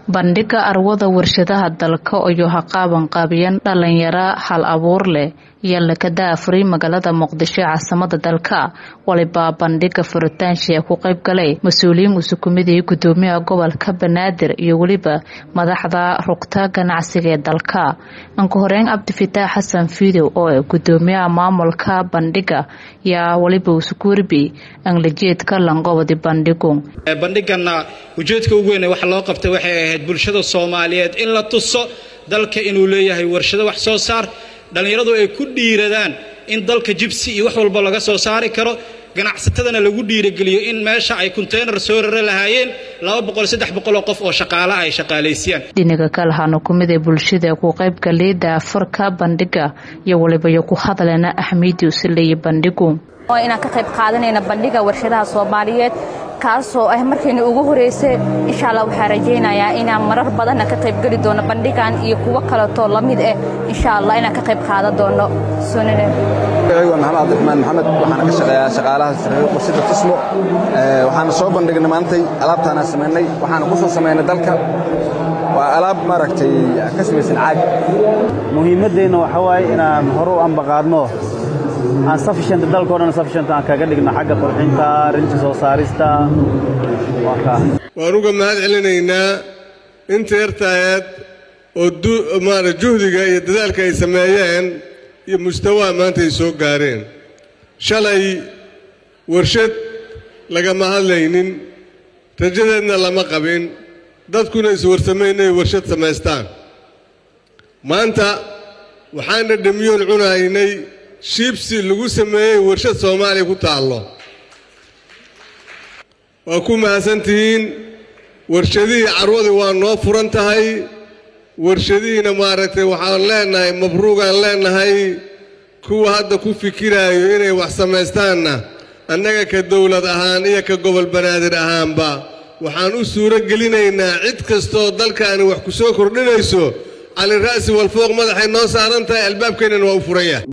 bandhiga arwada warshadaha dalka iyo haqaaban qaabiyan dhalinyaro hal abuur leh iyo lakada afuri magaalada muqdisho ee caasimada dalka walibaa bandhiga furitaanshia ku qayb galay mas-uuliyiin usukumidii gudoomiyaha gobolka banaadir iyo weliba madaxda rugta ganacsiga ee dalka anku horeyn cabdifitaax xasan fiidow oo gudoomiyaha maamulka bandhiga yaa waliba usukuurbi anglajeedka langobadi bandhigu bandhigana ujeedka ugu weyn waxa loo qabtay waxay ahayd bulshada soomaaliyeed in la tuso dalka inuu leeyahay warshado wax soo saar dhallinyaradu ay ku dhiiradaan in dalka jibsi iyo wax walba laga soo saari karo ganacsatadana lagu dhiirageliyo in meesha ay konteynar soo rara lahaayeen oo qof oo shaqaalaha ay shaqaalaysiiyaan dhinaga kalahana kumid ee bulshada ku qaybgalay daafurka bandhiga iyo waliba iyo ku hadleena axmiyadii usileeyay bandhigu inaan ka qayb qaadanayna bandhiga warshadaha soomaaliyeed kaasoo ah markayna ugu horeysay insha allah waxaa rajaynayaa inaan marar badanna ka qaybgeli doono bandhigan iyo kuwo kaleetoo la mid ah insha allah inaan ka qayb qaadan doono waa maxamed cabdiraxmaan maxamed waxaana ka shaqeeyaa shaqaalaha sarreeyo warshada tusmo waxaana soo bandhignay maantay alaabtaana samaynay waxaana ku soo samaynay dalka waa alaab maaragtay ka samaysan caag muhiimaddeenna waxaa waaye inaan hore u ambaqaadno aan sufficient dalkao dhan sufficient aan kaga dhigno xagga qurxinta rinta soo saarista waan uga mahad celinaynaa inta yartaayeed oo maara juhdiga iyo dadaalka ay sameeyeen iyo mustawaha maanta ay soo gaareen shalay warshad lagama hadlaynin rajadeedna lama qabin dadkuna iswarsamay inay warshad samaystaan maanta waxaana dhamiyoon cunaynay shiibsi lagu sameeyey warshad soomaaliya ku taallo waa ku mahadsantihiin warshadihii carwadii waa noo furan tahay warshadihiina maaragtay waxaan leennahay mabruugaan leennahay kuwa hadda ku fikiraayo inay wax samaystaanna annaga ka dowlad ahaan iyo ka gobol banaadir ahaanba waxaan u suuro gelinaynaa cid kastooo dalkaani wax ku soo kordhinayso calira'si walfooq madaxay noo saaran tahay albaabkeennana waa u furan yahay